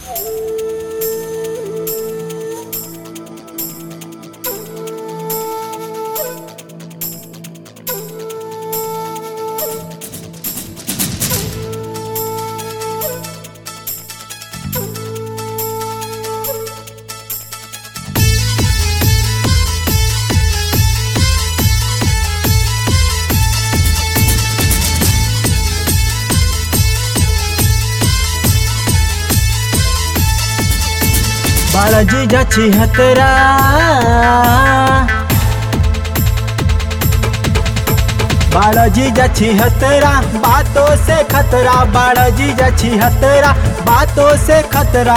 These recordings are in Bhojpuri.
बाळाजी जाची हतरा बाळाजी जाची हतरा बातों से खतरा बाळाजी जाची हतरा बातों से खतरा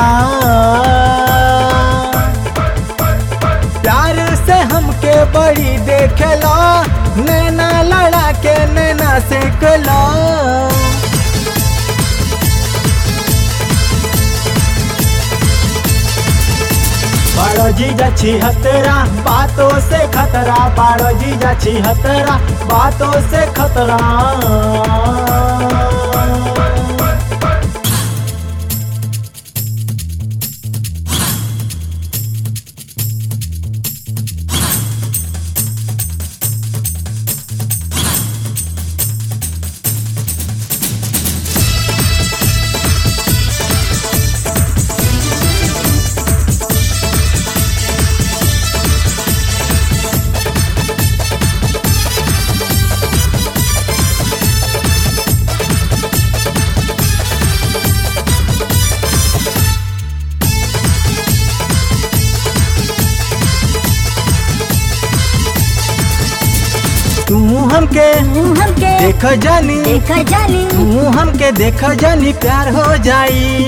प्यार से हमके बड़ी देखला नैना लड़ा के नैना से कला बाळोजी जाची हतरा बातों से खतरा बाळोजी जाची हतरा बातों से खतरा तू हमके तू हमके देख जानी देखा जानी तू हमके देख जानी प्यार हो जाई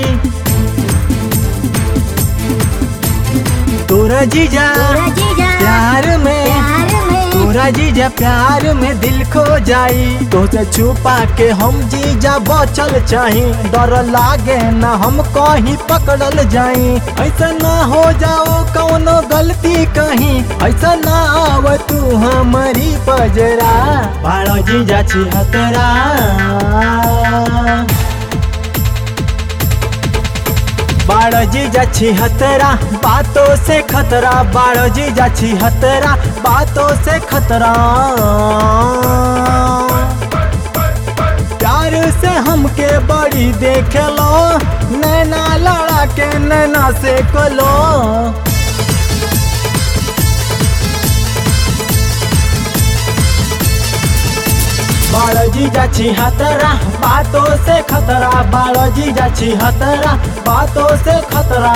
तोरा जीजा तोरा जीजा प्यार में प्यार में तोरा जीजा प्यार में दिल खो जाई तो से छुपा के हम जीजा बचल चाही डर लागे ना हम कहीं पकड़ल जाई ऐसा ना हो जाओ कौनो गलती कहीं ऐसा ना आव तू हमारी पजरा बाड़ो जीजा छी हतरा बाड़ो जीजा छी हतरा बातों से खतरा बाड़ो जीजा छी हतरा बातों से खतरा प्यार से हमके बड़ी देख लो नैना लड़ा के नैना से कलो बाळोजी जाची हतरा बातों से खतरा बाळोजी जाची हतरा बातों से खतरा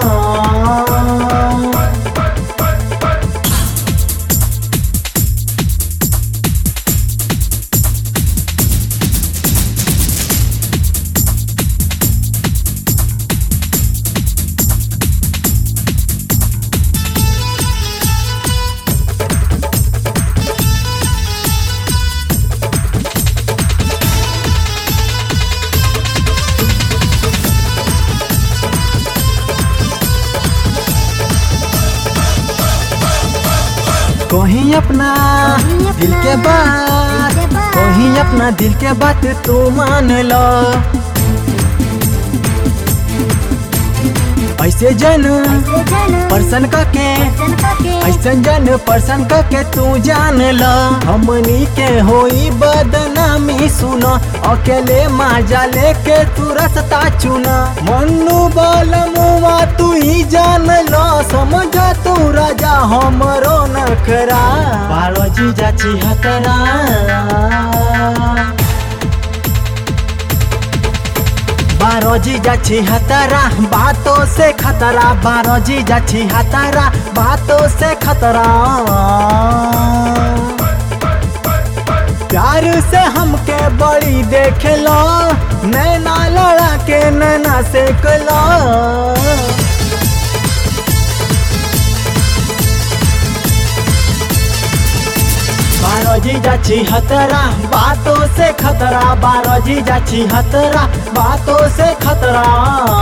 कहीं अपना दिल के बात दिल के बात। कहीं अपना दिल के बात तू मान लो ऐसे जन ऐसे जान पर्सन का के पर्सन का के ऐसन जन पर्सन का के तू जान लो हमनी के होई बदनामी सुनो अकेले माजा लेके तू रास्ता चुना मन्नू बोल मुआ तू ही जान लो समझ तू राजा हमरो नखरा बालो जी जाची हतरा बारो जी जाची हतरा बातों से खतरा बारो जी जाची हतरा बातों से खतरा प्यार से हमके बड़ी देख लो नैना लड़ा के नैना से कलो बारो जी जाची हतरा बातों से खतरा बारो जी जाची हतरा बातों से खतरा